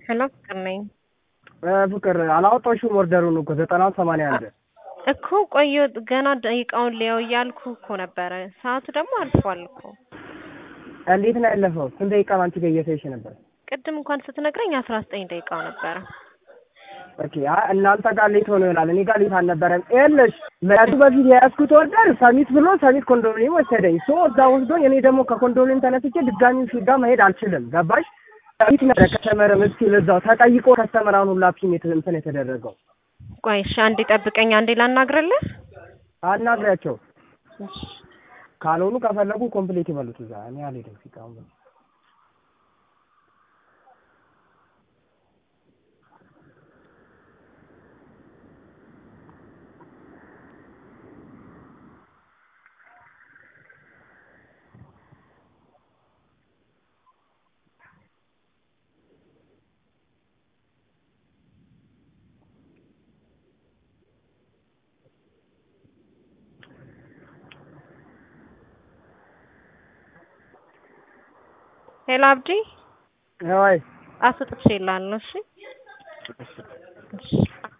ሄሎ ፍቅር ነኝ ፍቅር አላወጣሽውም ኦርደሩን እኮ ዘጠና ሰማንያ አንድ እኮ ቆየ ገና ደቂቃውን ሊያው እያልኩ እኮ ነበረ። ሰዓቱ ደግሞ አልፏል እኮ። እንዴት ነው ያለፈው? ስንት ደቂቃ አንቺ ጋር እየተይሽ ነበር? ቅድም እንኳን ስትነግረኝ አስራ ዘጠኝ ደቂቃው ነበረ። ኦኬ አይ እናንተ ጋር ሌት ሆኖ ይሆናል። እኔ ጋር ሌት አልነበረም። ይኸውልሽ መያዙ በፊት የያዝኩት ኦርደር ሰሚት ብሎ ሰሚት ኮንዶሚኒየም ወሰደኝ። ሶ እዛ ወስዶኝ እኔ ደግሞ ከኮንዶሚኒየም ተነስቼ ድጋሚ ፊት ጋር መሄድ አልችልም። ገባሽ? ሰሚት ነበረ ከስተመርም እስኪል እዛው ተጠይቆ ከስተመራን ሁላ ፒን እንትን የተደረገው ቆይ እሺ፣ አንዴ ጠብቀኝ፣ አንዴ ላናግርልህ። አናግሪያቸው። ካልሆኑ ከፈለጉ ኮምፕሌት ይበሉት እዛ። እኔ አልሄድም ፊት አሁን ሄሎ አብዲ፣ ወይ አስጥቼልሃለሁ። እሺ እሺ